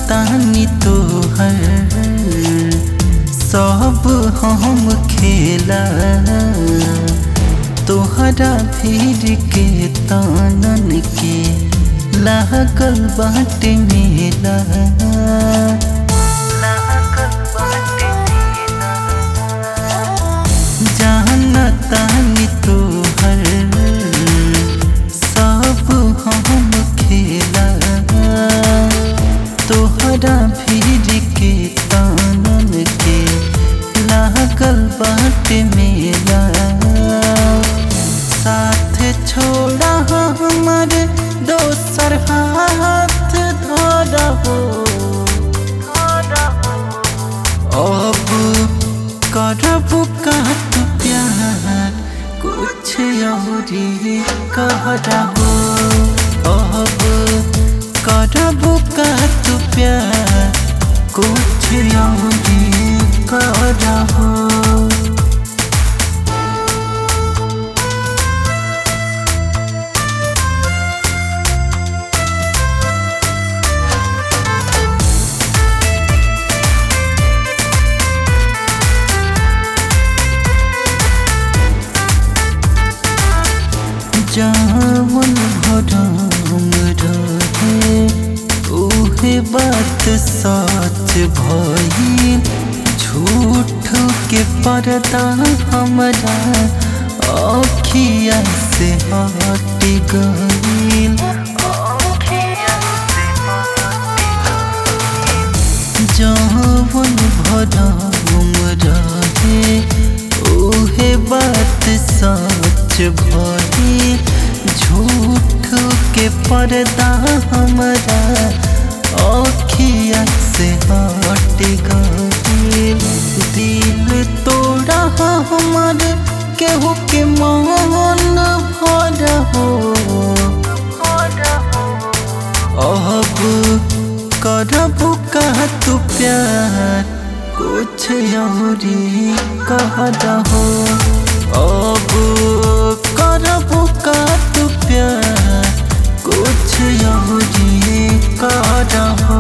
तानी तोहर सब हम खेला तोहरा भीड़ के तानन के लागल बाटे मेला जाना तानी तोहर सब हम खेला तोहरा भीड़ के तानन के लागल बाटे मेला साथ छोड़ा हमारे दोसर हाथ धरा हो अब करब का तू प्यार कुछ औरी कहरा हो अब करब का तू प्यार कुछ औरी कहरा हो जावन भरम रहे उहे बात सच भइल झूठ के पर्दा हमरा अखिया से हट गइल जवन भरम रहे उहे बात सच भइल झूठ के पर्दा हमरा अखिया से हट गइल दिल तोड़ा हमर केहू के मन भर हो अब करब का तू प्यार कुछ औरी कहरा हो अब करब का तू प्यार कुछ औरी कहरा हो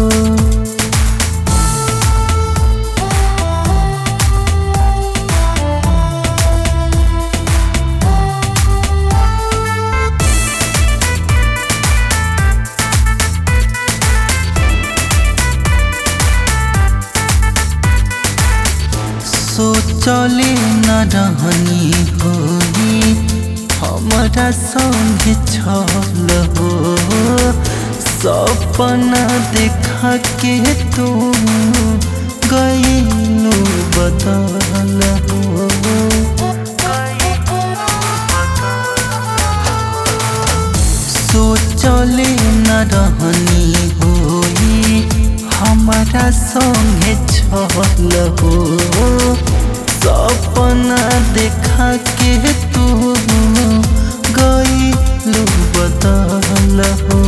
सोचले न रहनी होई हमारा संग छल हो सपना देखा के तू गईलू बदल हो सोचले न रहनी होई हमारा संगे छल हो सपना देखा के तू गईलू बदल हो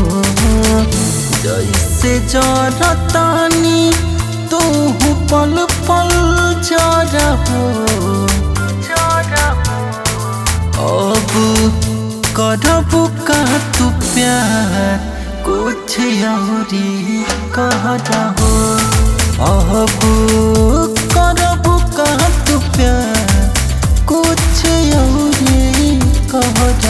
जैसे जरतानी तू पल पल जरा हो अब करब का तू प्यार कुछ औरी कहरा हो अब करब का तू प्यार कुछ औरी कहरा